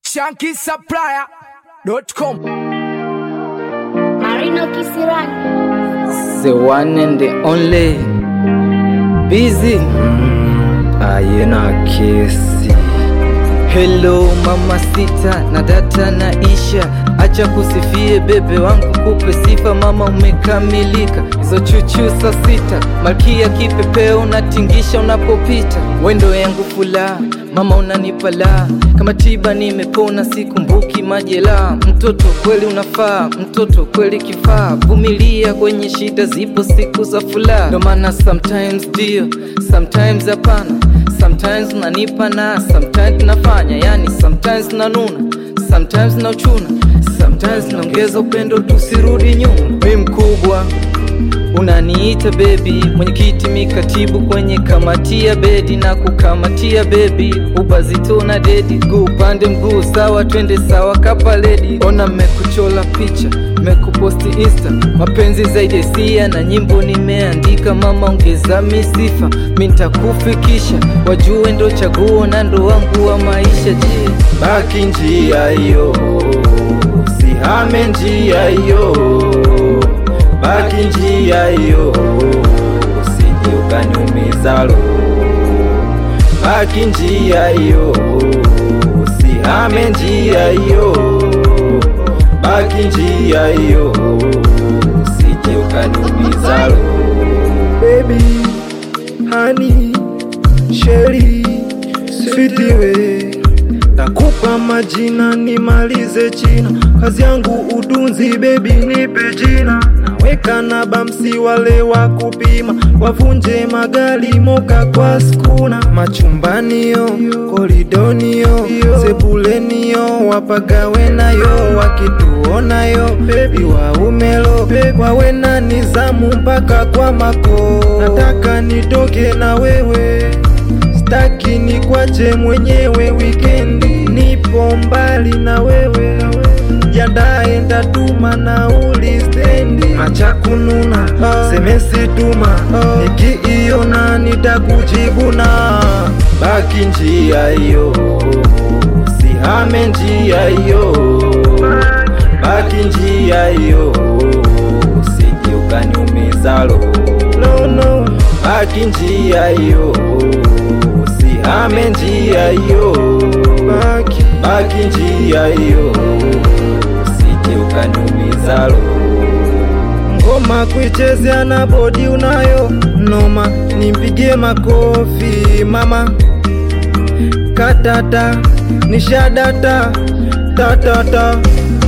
shankisupplier.com Marino Kisirani. the one and the only busy ayena kesi hello mama sita na data na isha acha kusifie bebe wangu kupe sifa mama umekamilika hizo chuchu saa sita malkia kipepeo unatingisha unapopita wendo yangu fula mama unanipa la kama tiba nimepona sikumbuki majela mtoto kweli unafaa mtoto kweli kifaa vumilia kwenye shida zipo siku za furaha ndo maana sometimes ndio sometimes hapana sometimes unanipa na sometimes nafanya yani sometimes nanuna sometimes nauchuna sometimes naongeza upendo tusirudi nyuma mi mkubwa unaniita bebi mwenyekiti mikatibu kwenye kamati ya bedi na kukamatia bebi ubazito na dedi guu upande mguu sawa twende sawa kapaledi ona mmekuchola picha mekuposti insta mapenzi zaidi ya hisia na nyimbo nimeandika mama ongeza misifa mi ntakufikisha wajue ndo chaguo na ndo wangu wa maisha je baki njia hiyo, sihame njia hiyo, baki njia hiyo, usije ukaniumiza roho. Baki njia hiyo, sihame njia hiyo, baki njia hiyo, usije ukaniumiza roho. baby hani sheri switiwe takupa majina nimalize china kazi yangu udunzi bebi nipe jina naweka na bamsi wale wa kupima wavunje magari moka kwa skuna machumbaniyo koridoniyo sebuleniyo wapagawe nayo wakituonayo bebi waumelo wawe na nizamu mpaka kwa mako nataka nitoke na wewe staki ni kwache mwenyewe wikendi nipo mbali na wewe jandae ndatuma nauli stendi acha kununa semesi tuma nikiiona nitakujibuna baki njia hiyo, sihame njia hiyo, baki njia hiyo, usije ukaniumiza roho. no, no. Baki njia hiyo, sihame njia hiyo, Baki. baki njia hiyo, usije ukaniumiza roho. ngoma kuichezea na bodi unayo noma nimpigie makofi mama katata nishadata tatata